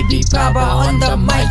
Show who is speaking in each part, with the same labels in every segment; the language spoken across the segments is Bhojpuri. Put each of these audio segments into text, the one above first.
Speaker 1: Baby Baba on the mic.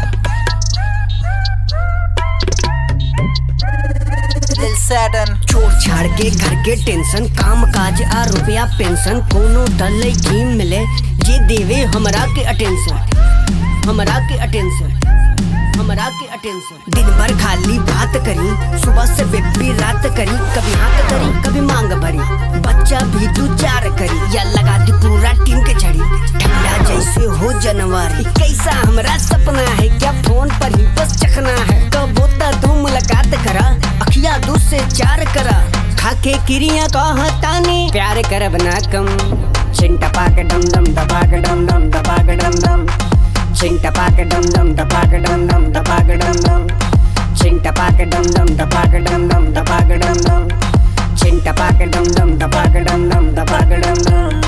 Speaker 2: दिल सैडन
Speaker 3: छोड़ छाड़ के घर के टेंशन काम काज आ रुपया पेंशन कोनो डल की मिले जे देवे हमरा के अटेंशन हमरा के अटेंशन हमरा के अटेंशन दिन भर खाली बात करी सुबह से बेबी रात करी कभी हाथ करी कभी मांग भरी बच्चा भी दू चार करी या लगा दी पूरा टीम के छड़ी ठंडा जैसे हो जनवरी कैसा हमरा सपना है क्या फोन पर ही बस चखना है कब होता तू मुलाकात करा अखिया दू से चार करा खाके किरिया कहतानी प्यार करब ना कम छिंटा पाक डम डम दबाक डम डम दबाक डम डम छिंटा पाक डम डम दबाक डम डम दबाक डम डम छिंटा पाक डम डम दबाक डम डम दबाक डम डम छिंटा पाक डम डम दबाक डम डम दबाक डम डम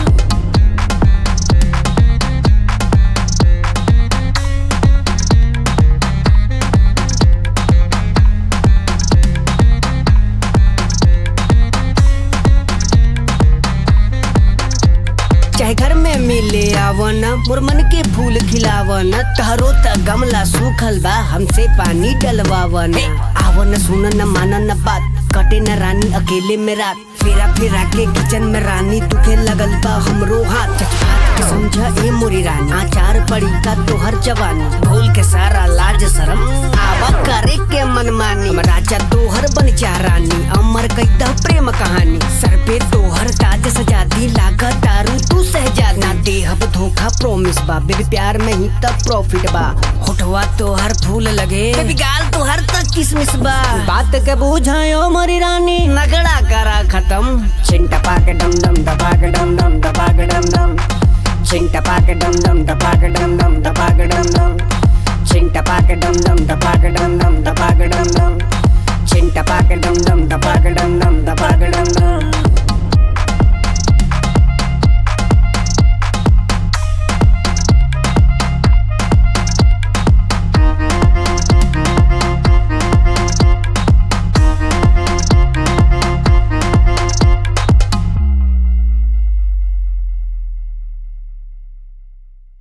Speaker 3: चाहे घर में मिले आवन मुरमन के फूल खिलावन तहरो त गमला सूखल बा हमसे पानी डलवावन आवन सुन न मान न बात कटे न रानी अकेले में रात फेरा फेरा के किचन में रानी तुखे लगल बा हमरो हाथ चटपाट के समझा ए मोरी रानी आचार पड़ी का तोहर जवानी भूल के सारा लाज शरम आवा करे के मनमानी हम राजा तोहर बन जा रानी अमर कैदा प्रेम कहानी सर पे तोहर ताज सजा दी लागत दारू तू सहजा ना देहब धोखा प्रोमिस बा बेबी प्यार में ही तब प्रॉफिट बा होठवा तोहर फूल लगे बेबी गाल तोहर तक किसमिस बा बात के बुझायो मोरी रानी नगड़ा करा खत्म छिंटा पाक डम डम दबाक डम डम दबाक डम डम छिंटा पाक डम डम दबाक डम डम दबाक डम डम छिंटा पाक डम डम दबाक डम डम दबाक डम डम छिंटा पाक डम डम दबाक डम डम दबाक डम डम